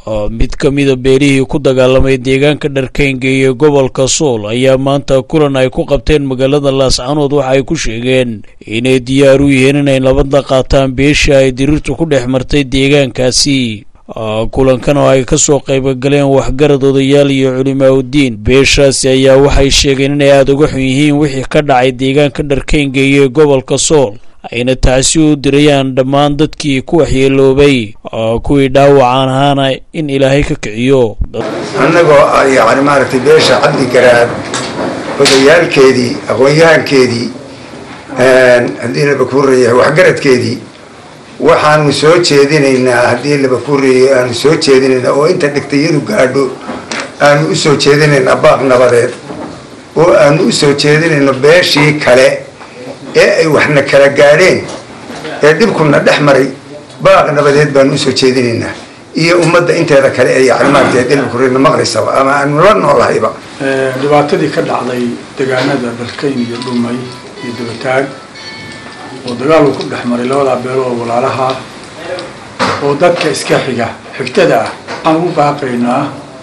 mid ka mida beelihii ku dagaalamay deegaanka dharkaynga iyo gobolka sool ayaa maanta kulan ay ku qabteen magaalada laascanood waxa ay ku sheegeen inay diyaar u yihiin inay nabadda qaataan beesha ay diriirtu ku dhex martay deegaankaasi kulankan oo ay kasoo qaybgaleen waxgarad odayaal iyo culimaa uddiin beeshaasi ayaa waxay sheegeen inay aada uga xun yihiin wixii ka dhacay deegaanka dharkaynga iyo gobolka sool ayna taasi u dirayaan dhammaan dadkii ku waxyeeloobay kuwii dhaawacaan ahaana in ilaahay ka kiciyo annagoo yani maaragtay beesha cabdi garaad odayaalkeedii aqoon-yahankeedii haddii laba kuu reeyahay waxgaradkeedii waxaanu soo jeedinaynaa haddii laba kuu reeyay aanu soo jeedinaynaa oo inta dhigtayadu gaadho aanu u soo jeedinaynaa baaq nabadeed oo aanu u soo jeedinayno beeshii kale ee ay waxna kala gaadheen ee dhibkuna dhex maray baaq nabadeed baanu usoo jeedinaynaa iyo ummadda inteeda kale ee yani maaragtay dhibkurina maqlaysaba ama aanu la noolahayba dhibaatadii ka dhacday deegaanada dharkayn iyo dhumay iyo dabataag oo dagaal uu ku dhex maray labadaa beelood walaalaha oo dadka iska xiga xigtada ah waxaan ugu baaqaynaa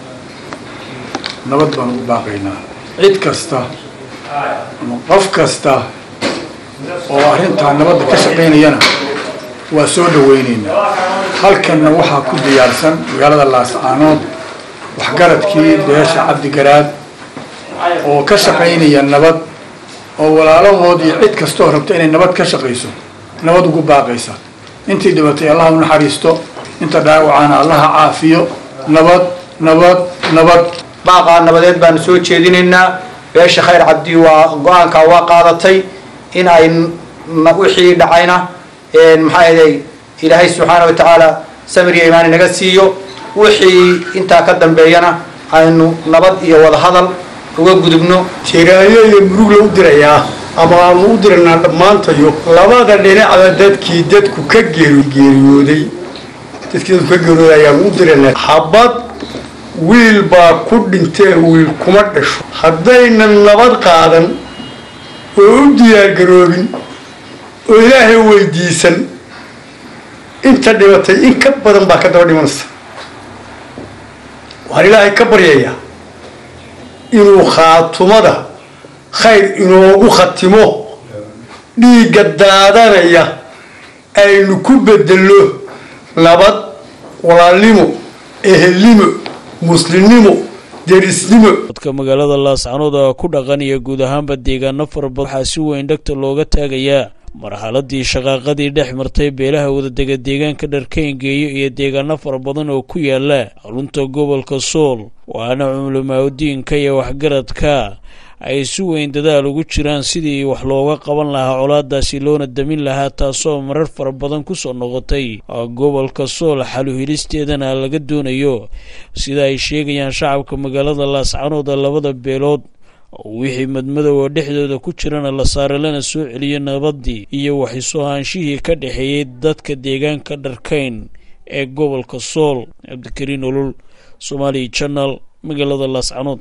nabad baan ugu baaqaynaa cid kasta ama qof kasta oo arrintaa nabadda ka shaqaynayana waa soo dhawaynaynaa halkanna waxaa ku diyaarsan magaalada laascaanood waxgaradkii beesha cabdigaraad oo ka shaqaynaya nabad oo walaalahood iyo cid kastoo rabta inay nabad ka shaqayso nabad ugu baaqaysa intii dhibatay allaha u naxariisto inta dhaawacana allaha caafiyo nabad nabad nabad baaqaa nabadeed baanu soo jeedinaynaa beesha khayr cabdi waa go-aankaa waa qaadatay in ay wixii dhacayna maxaa yeelay ilaahay subxaana wa tacaala samir iyo imaan inaga siiyo wixii intaa ka dambeeyana aynu nabad iyo wadahadal uga gudubno jiraayo iyo murugla u dirayaa ama aanu u diraynaa dhammaantayo labada dhinacba dadkii dadku ka geeriyooday dadkii dadku ka geeriyooday ayaanu u diraynaa xabad wiil baa ku dhintee wiil kuma dhasho haddaynan nabad qaadan oo u diyaargaroobin oo ilaahay weydiisan inta dhibatay in ka badan baa ka daba dhimanaysa waxaan ilaahay ka baryayaa inuu khaatumada khayr inoogu khatimo dhiigga daadanaya aynu ku bedelno nabad walaalnimo ehelnimo muslimnimo derisnimo dadka magaalada laascanood ku dhaqan iyo guud ahaanba deegaano fara badan waxaa si weyn dhegta looga taagayaa marxaladii shaqaaqadii dhex martay beelaha wadadega deegaanka dharkayngeeyo iyo deegaano fara badan oo ku yaala xarunta gobolka sool waana culimaa-udiinka iyo waxgaradka ay si weyn dadaal ugu jiraan sidii wax looga qaban lahaa colaadaasi loona damin lahaa taasoo marar fara badan kusoo noqotay gobolka sool xaluhilisteedana laga doonayo sida ay sheegayaan shacabka magaalada laascanooda labada beelood wixii madmadow oo dhexdooda ku jirana la saare lana soo celiyo nabadii iyo waxiso ahaanshihii ka dhexeeyey dadka deegaanka dharkayn ee gobolka sool cabdikariin olol somaali janal magaalada laascanood